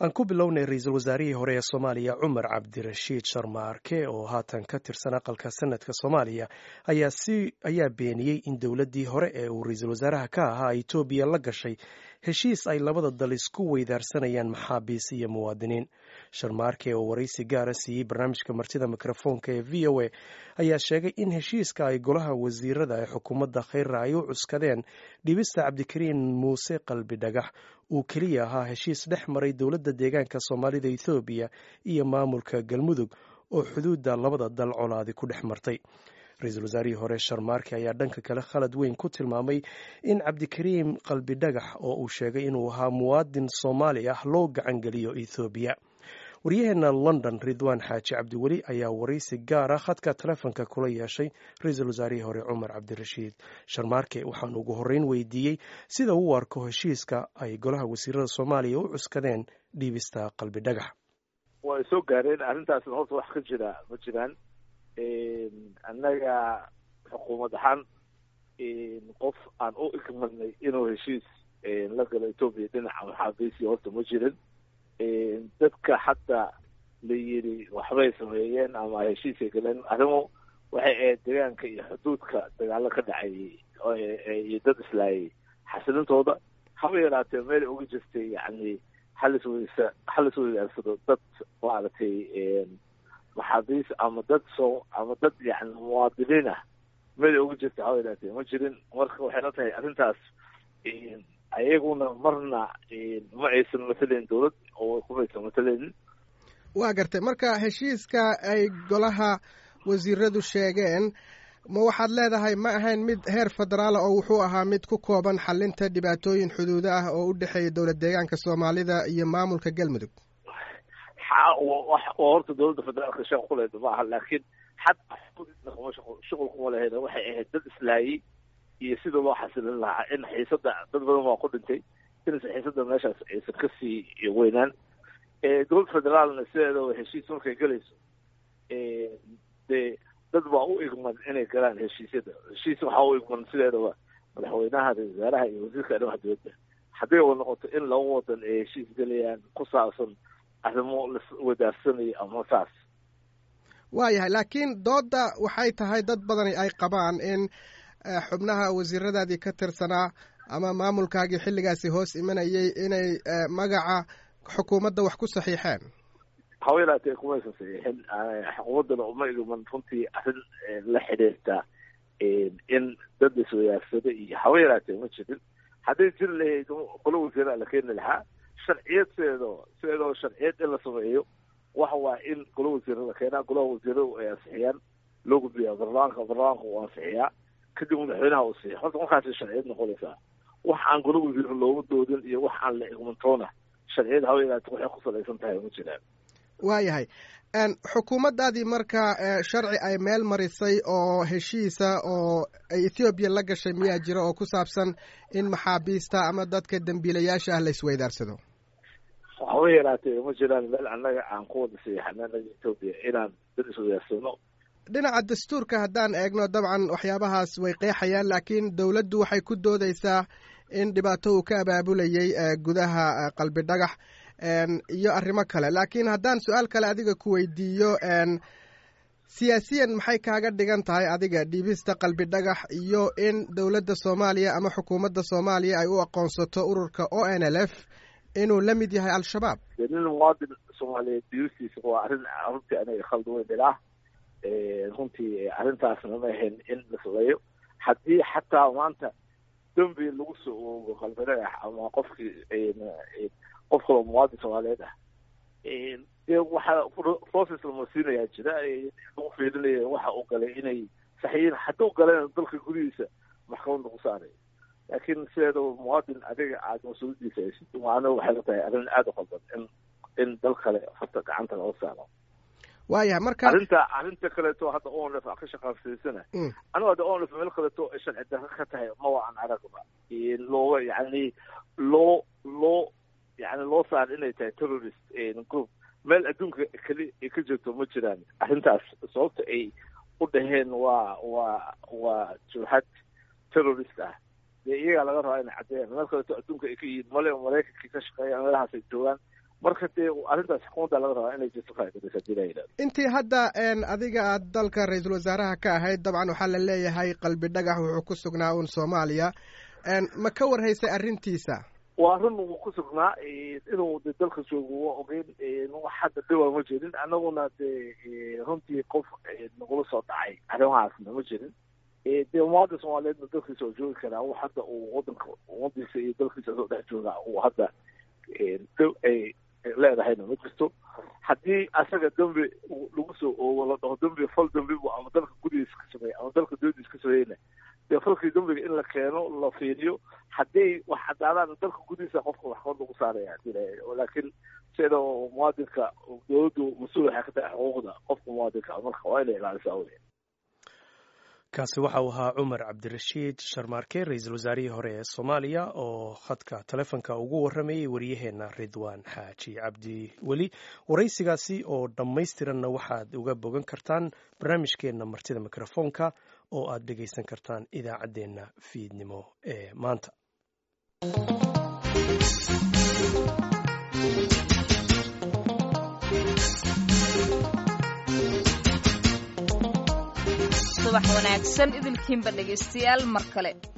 aan ku bilownay ra-iisul wasaarihii hore ee soomaaliya cumar cabdirashiid sharmaarke oo haatan ka tirsan aqalka sanadka soomaaliya ayaa beeniyey in dowladdii hore ee uu ra-iisul wasaaraha ka ahaa etoobiya la gashay heshiis ay labada dal isku weydaarsanayaan maxaabiis iyo muwaadiniin sharmaarke oo waraysi gaara siiyey barnaamijka martida mikrofoonka ee v o a ayaa sheegay in heshiiska ay golaha wasiirada ee xukuumadda kheyra ay u cuskadeen dhibista cabdikariin muuse qalbi dhagax uu keliya ahaa heshiis dhex maray dowladda deegaanka soomaalida ethoobiya iyo maamulka galmudug oo xuduudda labada dal colaadi ku dhex martay ra-iisul wasaarihii hore sharmaarke ayaa dhanka kale khalad weyn ku tilmaamay in cabdikariim qalbi dhagax oo uu sheegay inuu ahaa muwaadin soomaali ah loo gacangeliyo ethoobiya waryaheena london ridwaan xaaji cabdiweli ayaa waraysi gaara khadka telefonka kula yeeshay ra-iisul wasaarihii hore cumar cabdirashiid sharmaarke waxaan ugu horreyn weydiiyey sida uu arko heshiiska ay golaha wasiirada soomaaliya u cuskadeen dhiibista qalbi dhagax way soo gaareen arrintaasna horta wax ka jira ma jiraan annaga xukuumad ahaan qof aan u igmadnay inuu heshiis la galo etoobiya dhinaca maxaabiisi horta ma jirin dadka hadda la yidhi waxbay sameeyeen ama heshiisay galeen arrimo waxay ahayd deegaanka iyo xuduudka dagaalo ka dhacayay iyo dad islaayay xasilintooda haba yaraatee meel uga jirtay yani halis weysa halis weydaarsado dad maaragtay maxaabiis ama dad soo ama dad yani muwaadiniin ah meel uga jirta haba yaraatee ma jirin marka waxay la tahay arrintaas ayaguna marna ma aysan matalayn dowlad oo kumaysan matalaynin waa gartay marka heshiiska ay golaha wasiiradu sheegeen ma waxaad leedahay ma ahayn mid heer federaala oo wuxuu ahaa mid ku kooban xalinta dhibaatooyin xuduudo ah oo u dhexeeya dowlad deegaanka soomaalida iyo maamulka galmudug horta dowladda federaalka shaqo kuleeda ma aha laakiin xataa shuqul kuma lahayn waxay ahayd dad islaayay iyo sida loo xasilin lahaa in xiisada dad badan waa ku dhintay inaysan xiisada meeshaas aysan kasii weynaan dowlad federaalna sideedaba heshiis markay galayso dee dad baa u igman inay galaan heshiisyada heshiis waxaa u igman sideedaba madaxweynaha ra-isul wasaaraha iyo wasiirka arrimaha dowladda hadday u noqoto in laba wadan ay heshiis galayaan ku saabsan arrimo laswadaarsanayo ama saas waayahay laakiin doodda waxay tahay dad badani ay qabaan in xubnaha wasiiradaadii ka tirsanaa ama maamulkaagii xilligaasi hoos imanayay inay magaca xukuumadda wax ku saxiixeen haba yaraatee kumaysan saxiixin xukuumaddana uma igman runtii arrin la xidhiirta in dad iswadaarsado iyo haba yaraatee ma jirin hadday jiri lahayd qolo wasiiraa la keeni lahaa sharciyad sideedoo sideedoo sharciyad in la sameeyo waxa waa in golo wasiira la keenaa golaha wasiiradu ay ansixiyaan loo gudbiyaa baarlamaanka baarlamaanka uu ansixiyaa kadib madaxweynaha uu siiya horta markaasay sharciyad noqonaysaa wax aan golo wasiiro looga doodin iyo wax aan la igmantoona sharciyad hawa yaraate waxay ku salaysan tahay ma jiraan waayahay xukuumaddaadii marka sharci ay meel marisay oo heshiisa oo ay ethoobiya la gashay miyaa jira oo ku saabsan in maxaabiista ama dadka dembiilayaasha ah la isweydaarsado haba yaraatee ma jiraan meel annaga aan ku wada siixana anaga etoobiya inaan dad iswadaarsano dhinaca dastuurka haddaan eegno dabcan waxyaabahaas way qeexayaan laakiin dowladdu waxay ku doodeysaa in dhibaato uu ka abaabulayay gudaha qalbi dhagax iyo arrimo kale laakiin haddaan su-aal kale adiga ku weydiiyo siyaasiyan maxay kaaga dhigan tahay adiga dhiibista qalbi dhagax iyo in dowladda soomaaliya ama xukuumadda soomaaliya ay u aqoonsato ururka o n l f inuu la mid yahay al-shabaab nin muwaadin soomaaliyeed dhiibistiisa waa arrin runtii anaga khaldi weyn ilaah runtii arrintaasna ma ahayn in la sameeyo haddii xataa maanta dembi lagu soo oogo qalbi dhagax ama qofkii qof kaloo muwaadin soomaaliyeed ah dee waxaa process lama siinayaa jira lagu fiirinaya waxa uu galay inay saxiyiin hadduu galayna dalka gudihiisa maxkamadda ku saaray laakiin sideedaba muwaadin adiga aada mas-uuliyadiisa haysid waana waxay la tahay arrin aada u qaldan in in dal kale farta gacanta loo saaro waayahay marka arrinta arrinta kaleeto hadda onlf a ka shaqaansiisana anigu hadda onlf meel kaleeto ay sharci darro ka tahay maba aan aragba looga yani loo loo yani loo saar inay tahay terrorist group meel adduunka keli ay ka jirto ma jiraan arrintaas sababta ay u dhaheen waa waa waa jurxad terrorist ah dee iyagaa laga rabaa inay caddeeyaan meel kaleeto adduunka ay ka yihiin male maraykankii ka shaqeeya meelahaas ay joogaan marka dee arrintaas xukuumadda laga rabaa inay jirto faa'iidaysa hadii la yidhahdo intii hadda adiga aad dalka ra-iisul wasaaraha ka ahayd dabcan waxaa la leeyahay qalbi dhagax wuxuu ku sugnaa uun soomaaliya ma ka warhaysay arrintiisa waa run uu ku sugnaa inuu de dalka joogo waa ogeyn wax hadda dhiba ma jirin annaguna dee runtii qof nagula soo dhacay arrimahaasna ma jirin dee ummadda soomaaliyeedna dalkiisa oo joogi karaa wax hadda uu wadanka ummadiisa iyo dalkiisa soo dhex jooga uu hadda ay leedahayna ma jirto haddii asaga dembi lagu soo oogo la dhaho dembi fal dembi bu ama dalka gudihiisa ka sameeya ama dalka dowladiisa ka sameeyeyna dee falkii dembiga in la keeno la fiiriyo haddii wax cadaadaan dalka gudihiisa qofka waxqabad lagu saaraya hadii la laakiin sida muwaadinka dowladdu mas-uul waxay ka tahay xuquuqda qofka muwaadinka marka waa inay ilaalisaa wey kaasi waxa uu ahaa cumar cabdirashiid sharmaarke ra-iisul wasaarihii hore ee soomaaliya oo khadka telefonka ugu warramayey waryaheena ridwaan xaaji cabdi weli waraysigaasi oo dhammaystiranna waxaad uga bogan kartaan barnaamijkeenna martida mikrofoonka oo aad dhegaysan kartaan idaacaddeenna fiidnimo ee maanta subax wanaagsan idilkiinba dhegaystayaal mar kale